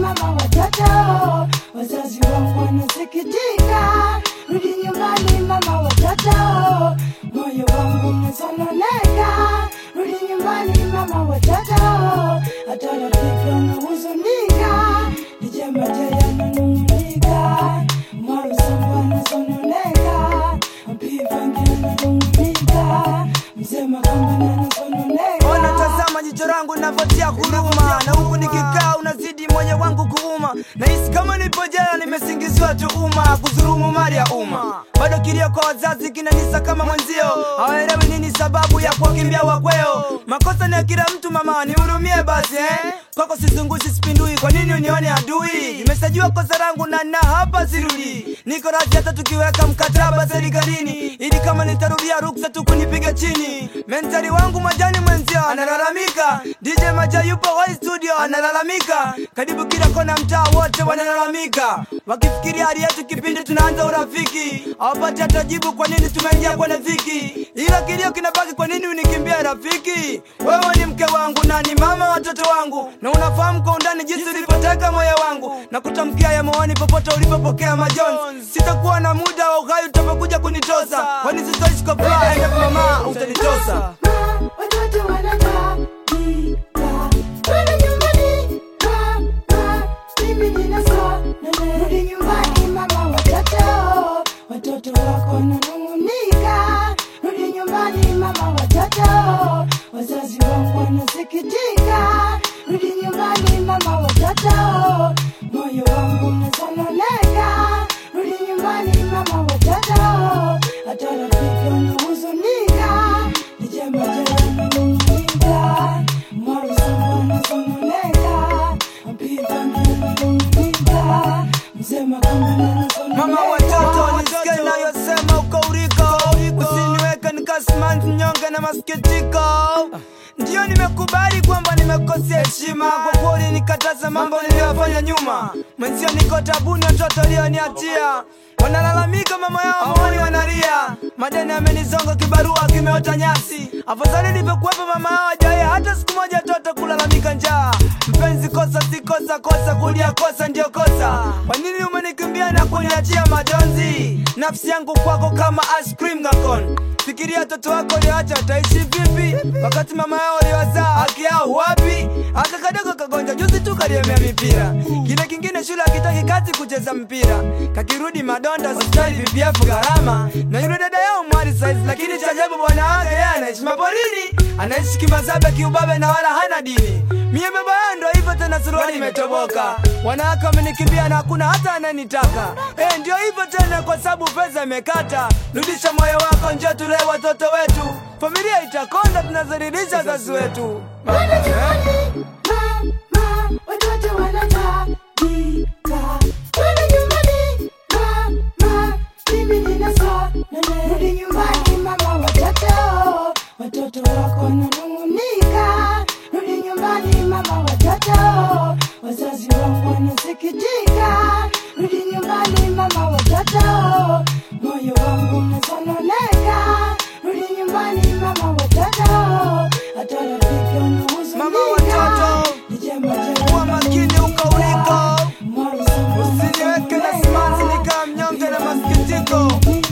mama watoto, wazazi wangu wanasikitika. Rudi nyumbani mama watoto, moyo wangu unasononeka. Rudi nyumbani mama watoto, hata rafiki wanahuzunika. DJ Majaya ananung'unika, Marusamba anasononeka, Mpivangi ananung'unika, Mzee Makamba anasononeka. Ona tazama jicho langu navyotia huruma, na huku nikikaa unazidi moyo wangu kuuma. Nahisi kama nipo jela, nimesingiziwa tuhuma kudhulumu mali ya umma. Bado kilio kwa wazazi kinanisa kama mwenzio, hawaelewi nini sababu ya kuwakimbia wakweo. Makosa ni ya kila mtu, mama nihurumie basi eh. Kwako sizungushi sipindui, kwa nini unione adui? Nimesajua kosa langu na na hapa sirudi, niko radhi hata tukiweka mkataba serikalini, ili kama nitarudia ruksa tu kunipiga chini. Mentari wangu majani mwenzio analalamika, DJ Maja yupo hoi studio analalamika, karibu kila kona mtaa wote wanalalamika, wakifikiria hali yetu kipindi tunaanza urafiki, hawapati hata jibu kwa nini tumeingia kwenye dhiki, ila kilio kinabaki, kwa nini unikimbia rafiki? Wewe ni mke wangu na ni mama watoto wangu, na unafahamu kwa undani jinsi ulivyoteka moyo wangu, na kutamkia ya moyoni popote ulipopokea majonzi. Sitakuwa na muda wa uhai utapokuja kunitosa, kwani sitoishi kwa furaha endapo mama utanitosa. Ma, watoto wanatabika. Rudi nyumbani, mama, mimi ninasononeka. Rudi nyumbani mama watoto, watoto wako wananung'unika. Rudi nyumbani mama watoto, wazazi wangu wanasikitika. Rudi nyumbani mama watoto, moyo wangu unasononeka. Rudi nyumbani mama watoto, hata rafiki wanahuzunika. DJ Majaya ananung'unika, Marusamba anasononeka, Mpivangi ananung'unika, Mzee Makamba anasononeka. Mama watoto nisikie nayosema uko uriko, usiniweke nikasimanzi nyonge na masikitiko. Ndiyo nimekubali kwamba nimekosea heshima, kwa kweli nikataza mambo niliyofanya nyuma. Mwenzio niko tabuni, watoto walioniachia wanalalamika, mama yao moyoni wanalia, madeni amenizonga, kibarua kimeota nyasi. Afadhali nilivyokuwepo mama hao hajawahi hata siku moja toto kulalamika njaa. Mpenzi, kosa si kosa, kosa kulia kosa ndio kosa. Kwa nini umenikimbia na kuniachia majonzi? Nafsi yangu kwako kama ice cream gakon. Fikiria watoto wako ulioacha wataishi vipi, wakati mama yao uliwazaa haki yao wapi? Aka kadogo kagonja juzi tu kaliemea mipira, kile kingine shule akitaki kazi kucheza mpira, kakirudi madonda hospitali VPF gharama, na yule dada yao mwari saizi, lakini cha ajabu bwana wake yeye anaishi maporini, anaishi kimazabe kiubabe na wala hana dini. Mie baba yao ndo hivyo tena, suruali imetoboka, wanawake wamenikimbia na hakuna hata ananitaka. Eh, ndio hivyo tena, kwa sababu pesa imekata. Rudisha moyo wako, njoo tulee watoto wetu, familia itakonda, tunazalilisha wazazi wetu. Rudi nyumbani, mama, watoto wanatabika. Rudi nyumbani, mama, mimi ninasononeka. Rudi nyumbani mama watoto, watoto wako wananung'unika. Rudi nyumbani mama watoto, wazazi wangu wanasikitika. Rudi nyumbani mama watoto, moyo wangu unasononeka. Rudi nyumbani mama watoto, hata rafiki wanahuzunika. Mama watoto, DJ Majaya kuwa makini uko uliko, Marusamba usiniweke na simanzi nikaa mnyonge na masikitiko.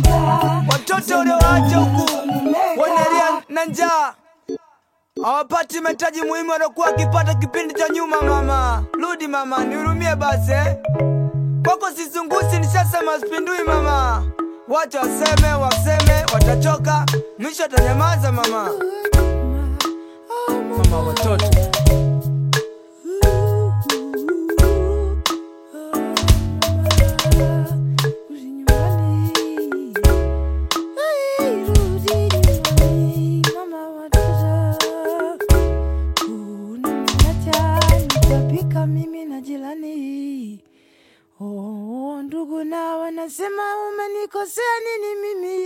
Watoto ulioacha huku wanalia na njaa, hawapati mahitaji muhimu waliokuwa wakipata kipindi cha nyuma. Mama, rudi mama, nihurumie basi eh. Kwako sizungusi, nishasema sipindui mama. Wacha waseme, waseme, watachoka, mwisho atanyamaza mama. Mama watoto mimi na jirani oh, ndugu na wanasema umenikosea nini mimi